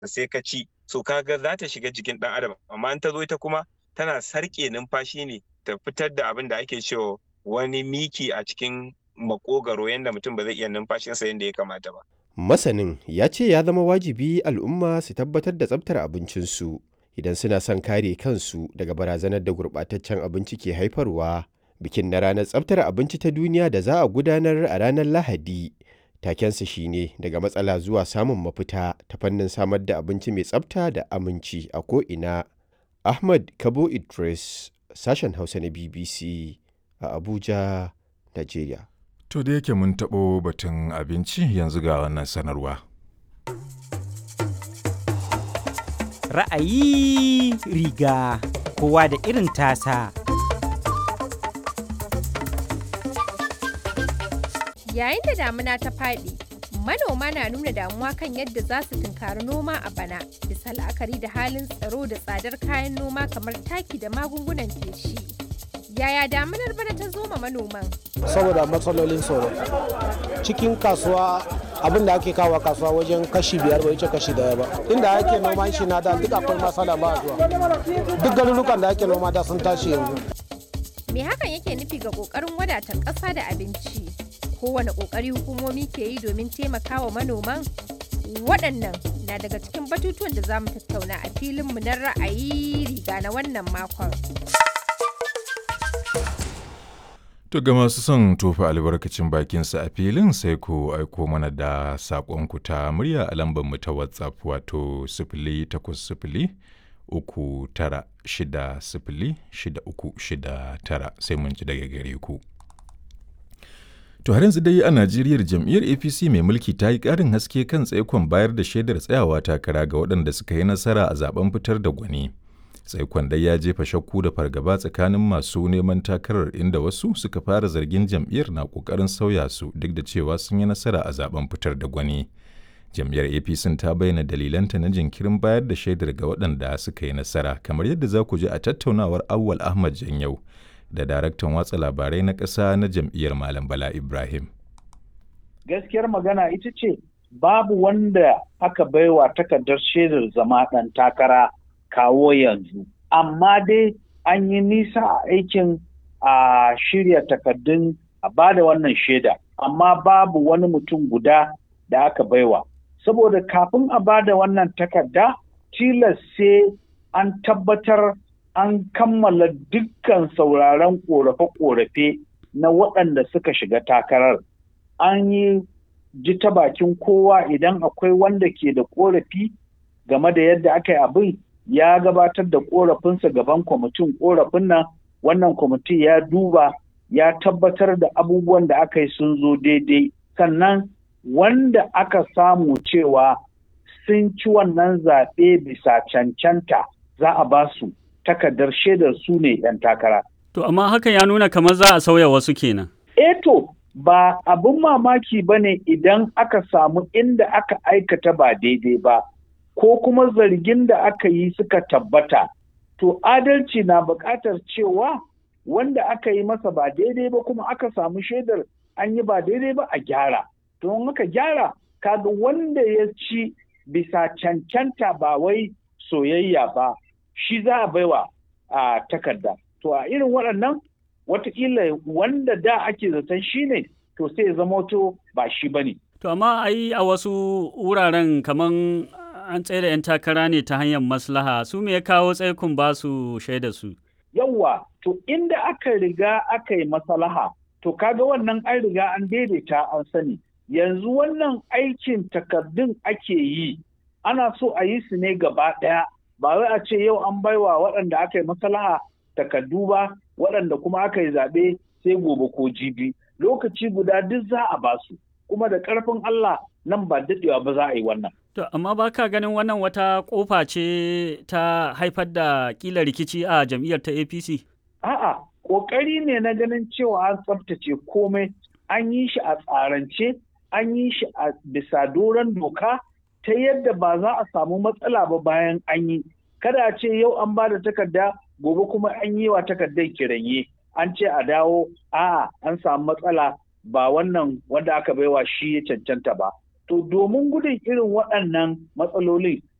sai ka ci so kaga za ta shiga jikin ɗan adam amma in ta zo ita kuma tana sarƙe numfashi ne ta fitar da abin da ake cewa wani miki a cikin makogaro yadda mutum ba zai iya numfashinsa yadda ya kamata ba. Masanin ya ce ya zama wajibi al'umma su tabbatar da tsabtar abincinsu idan suna son kare kansu daga barazanar da gurɓataccen abinci ke haifarwa. Bikin na ranar tsabtar abinci ta duniya da za a gudanar a ranar Lahadi. Takensa shine daga matsala zuwa samun mafita ta fannin samar da abinci mai tsabta da aminci a ko'ina. Ahmad Kabo Idris, sashen Hausa na BBC a Abuja, Najeriya. To da yake mun taɓo batun abinci yanzu ga wannan sanarwa. Ra'ayi riga kowa da irin tasa. Yayin da damuna ta faɗi, manoma na nuna damuwa kan yadda za su tunkari noma a bana, bisa la'akari da halin tsaro da tsadar kayan noma kamar taki da magungunan feshi. Yaya damunar bana ta zo ma manoman? saboda matsalolin tsoro cikin kasuwa abin da ake kawo kasuwa wajen kashi biyar bai wuce kashi daya ba inda ake noman shi na da duk akwai matsala ba zuwa duk garurukan da ake noma da sun tashi yanzu Me hakan yake nufi ga ƙoƙarin wadatar ƙasa da abinci? Kowane ƙoƙari hukumomi ke yi domin taimakawa manoman? Waɗannan na daga cikin batutuwan da za mu tattauna a filinmu na ra'ayi riga na wannan makon. To ga masu son tofa albarkacin bakinsa a filin sai ku aiko mana da saƙonku ta murya a lambar mu ta WhatsApp wato sifili takwas sifili uku tara shida sifili shida uku shida tara sai mun ji daga gare ku. To har yanzu dai a Najeriya jam'iyyar APC mai mulki ta yi ƙarin haske kan tsaikon bayar da shaidar tsayawa takara ga waɗanda suka yi nasara a zaben fitar da gwani. tsaikon dai ya jefa shakku da fargaba tsakanin masu neman takarar inda wasu suka fara zargin jam'iyyar na kokarin sauya su duk da cewa sun yi nasara a zaben fitar da gwani jam'iyyar apc ta bayyana dalilanta na jinkirin bayar da shaidar ga waɗanda suka yi nasara kamar yadda za ku ji a tattaunawar awwal ahmad janyau da daraktan watsa labarai na ƙasa na jam'iyyar malam bala ibrahim gaskiyar magana ita ce babu wanda aka baiwa takardar shaidar zama ɗan takara kawo yanzu. Amma dai an yi nisa a aikin a shirya takardun a ba da wannan shaida, amma babu wani mutum guda da aka baiwa. Saboda kafin a ba da wannan takarda, tilas sai an tabbatar an kammala dukkan sauraron ƙorafe-ƙorafe na waɗanda suka shiga takarar. An yi ji ta bakin kowa idan akwai wanda ke da ƙorafi game da yadda aka yi abin ya gabatar da korafinsa gaban kwamitin korafin nan wannan kwamiti ya duba ya tabbatar da abubuwan da aka yi sun zo daidai sannan wanda aka samu cewa sun ci wannan zaɓe bisa cancanta za a ba su takardar shaidar su ne 'yan takara. To amma hakan ya nuna kamar za a sauya wasu kenan. Eto ba abin mamaki ba ne idan aka samu inda aka aikata ba daidai ba. ko kuma zargin da aka yi suka tabbata, to adalci na buƙatar cewa wanda aka yi masa ba daidai ba kuma aka samu shaidar an yi ba daidai ba a gyara. To in aka gyara, kaga wanda ya ci bisa cancanta ba wai soyayya ba, shi za a baiwa a takarda. To a irin waɗannan, watakila wanda da ake zaton shi ne, to sai ya zama to ba shi ba ne. To amma ai a wasu wuraren kaman an tsaye da 'yan takara ne ta hanyar maslaha su me ya kawo tsaikun ba su shaida su. Yawwa, to inda aka riga aka yi maslaha, to kaga wannan an riga an daidaita an sani. Yanzu wannan aikin takardun ake yi, ana so a yi su ne gaba ɗaya, ba wai a ce yau an baiwa waɗanda aka yi maslaha takardu ba, waɗanda kuma aka yi zaɓe sai gobe ko jibi. Lokaci guda duk za a ba su, kuma da ƙarfin Allah nan ba daɗewa ba za a yi wannan. To, amma ba ka ganin wannan wata ƙofa ce ta haifar da ƙila rikici a jam'iyyar ta APC? A'a, ƙoƙari ne na ganin cewa an tsaftace komai, an yi shi a tsarance, an yi shi a bisa doron doka ta yadda ba za a samu matsala ba bayan an yi. Kada a ce yau an ba da takarda, gobe kuma an yi wa takardar kiranye. An ce a dawo, a'a an samu matsala ba wannan wanda aka baiwa shi ya cancanta ba. To domin gudun irin waɗannan matsaloli